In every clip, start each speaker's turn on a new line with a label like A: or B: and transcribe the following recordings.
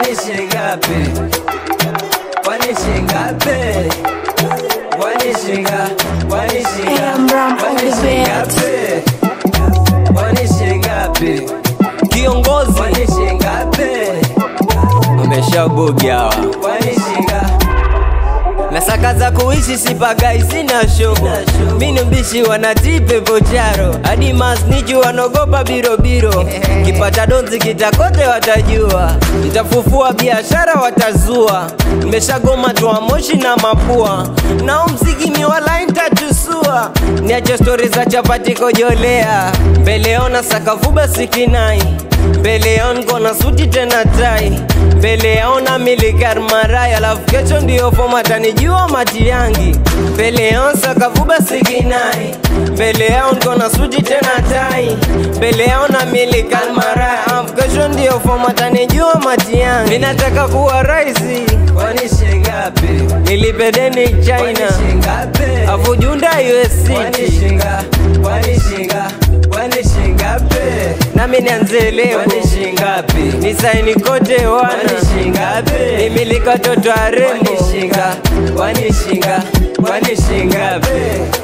A: Kwani shingapi? Kwani shingapi? Kwani shinga? Kwani shinga?
B: Am Ram on
A: Kwani
B: the beat.
A: shingapi? Kwani shingapi?
C: kiongozi
A: Kwani shingapi?
C: ameshabugi hawa
A: Kwani shinga?
C: na saka za kuishi sipagai sina shobo mi ni mbishi wanatipe pocharo hadi masnichi wanogopa birobiro kipata donzi kitakote watajua nitafufua biashara watazua nimeshagoma toa moshi na mapua nao mziki miwala ntatusua niache stori za chapati kojolea mbeleona sakavuba sikinai mbele yao niko na suti tena tai mbele yao na milikar marai alafu kesho ndio foma tanijua mati yangi mbele yao sakavuba sikinai mbele yao niko na suti tena tai mbele yao na milikar marai alafu kesho ndio foma tanijua mati yangi ninataka kuwa raisi
A: Kwani shingapi?
C: nilipedeni
A: Kwani
C: china
A: shingapi?
C: afu junda
A: Kwani
C: usct
A: shinga? Kwani shinga? Kwani shingapi?
C: nami nianze leo
A: Kwani shingapi?
C: ni saini kote wana
A: Kwani shingapi?
C: nimilika toto arembo
A: Kwani shinga? Kwani shinga? Kwani shingapi?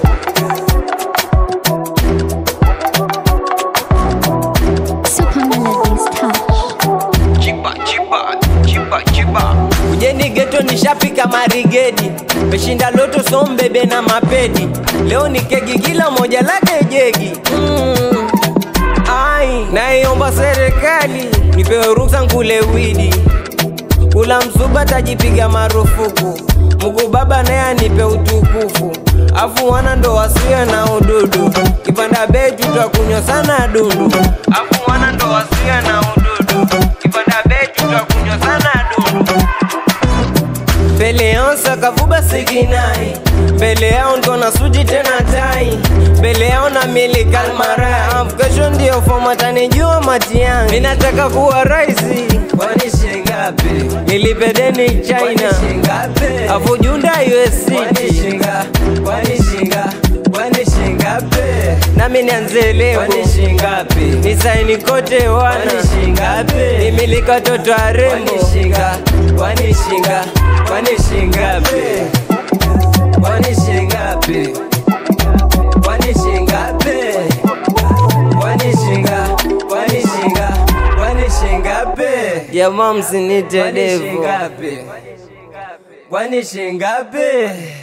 B: Super Melodies Touch.
C: ujeni geto nishapika marigedi meshinda loto sombebe na mapedi leo ni kegi kila moja lake jegi mm. ai naiomba serikali nipewe ruksa nkule widi kula msuba tajipiga marufuku Mungu baba naye anipe utukufu afu wana ndo wasiwe na ududu kipanda bei tutakunywa sana dundu afu wana ndo wasiwe na ududu kipanda bei tutakunywa sana dundu mbele yao sakavuba sikinai mbele yao niko na suti tena tai mbele yao na miliki almaraya Afu kesho ndio fomatanijua mati yangu ninataka kuwa raisi
A: Kwani shingapi?
C: nilipedeni
A: Kwani
C: china
A: shingapi?
C: afu junda
A: Kwani
C: usct
A: shinga? Kwani shinga? Kwani shingapi?
C: nami nianze leo
A: Kwani shingapi?
C: ni saini kote wana
A: Kwani shingapi?
C: nimilika toto arembo
A: Kwani shinga? Kwani shinga? Kwani shingapi? Kwani shingapi? Kwani shingapi? Kwani shinga? Kwani shinga? Kwani shingapi?
C: jamaa msinite
A: Kwani
C: devo
A: shingapi? Kwani shingapi?